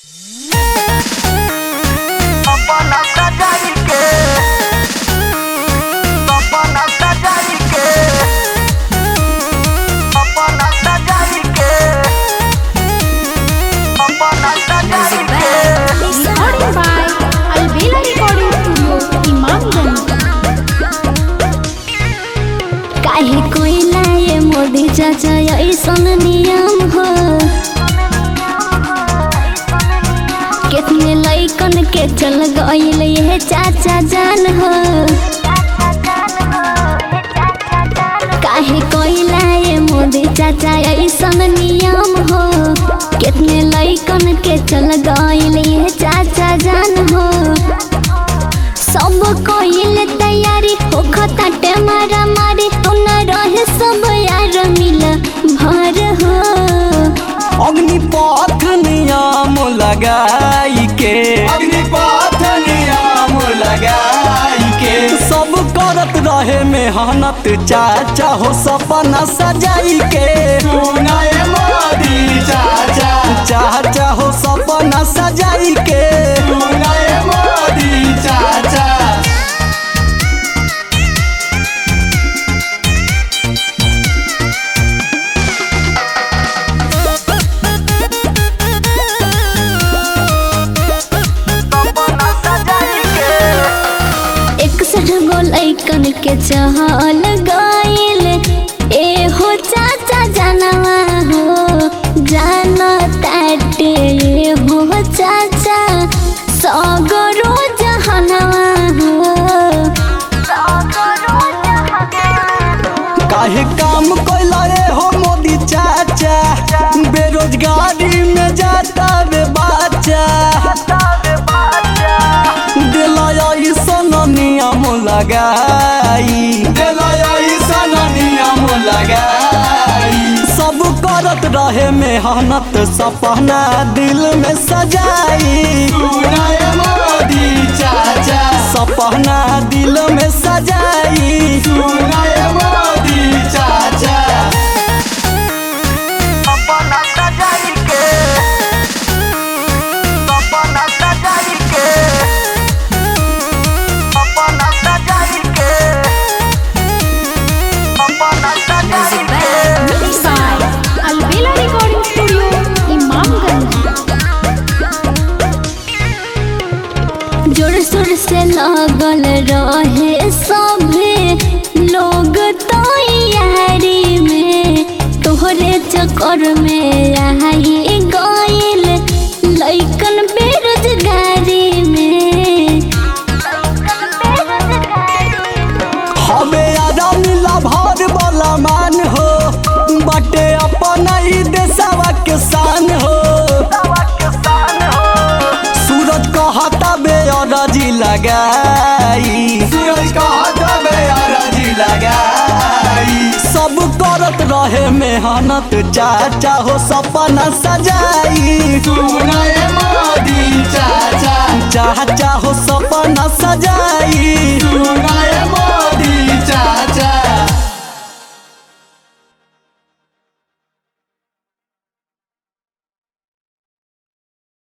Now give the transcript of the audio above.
चाचा ऐसन नियम हो कितने लैकन के चल गईल ये चाचा जान हो काहे कोइला ये मोदी चाचा ऐसन नियम हो कितने लैकन के चल गईल ये चाचा जान हो सब कोइल तैयारी हो खताटे मारा मारी तो न रहे सब यार मिल भर हो अग्निपथ नियम लगाई के अग्निपथ नियम लगाई के सब करत रहे मेहनत चाचा हो सपना सजाई के सुनाए मोदी चाचा चाचा हो सपना सजाई के सुनाए मोदी चाचा इकसठ गो लैकन के चहल गईल ए हो चाचा जानवा हो जान ताटे ए हो चाचा सगरो जहनवा हो काहे काम कैला रे हो मोदी चाचा बेरोजगारी में जाता रे बच्चा दिलाया सन नियम लगाई ऐसन नियम लगाई सब करत रहे मेहनत सपना दिल में सजाई सुनाए मोदी चाचा सपना दिल में सजाई सुनाए मोदी चाचा Mixed by Alvela Recording Studio, Imamganj. जोर शोर से लगल रहे सभे लोग तैयारी में तोहरे चक्कर में आई गईल लैकन बेरोजगारी में हमे आराम लाभार वाला मान हो बटे अपना ही देशवा के शान हो सूरज कहता बेअरजी लगाई सूरज का दबे अरजी लगाई सब करत रहे मेहनत चाचा हो सपना सजाई सुनाए मोदी चाचा चाचा हो सपना सजाई सुनाए मोदी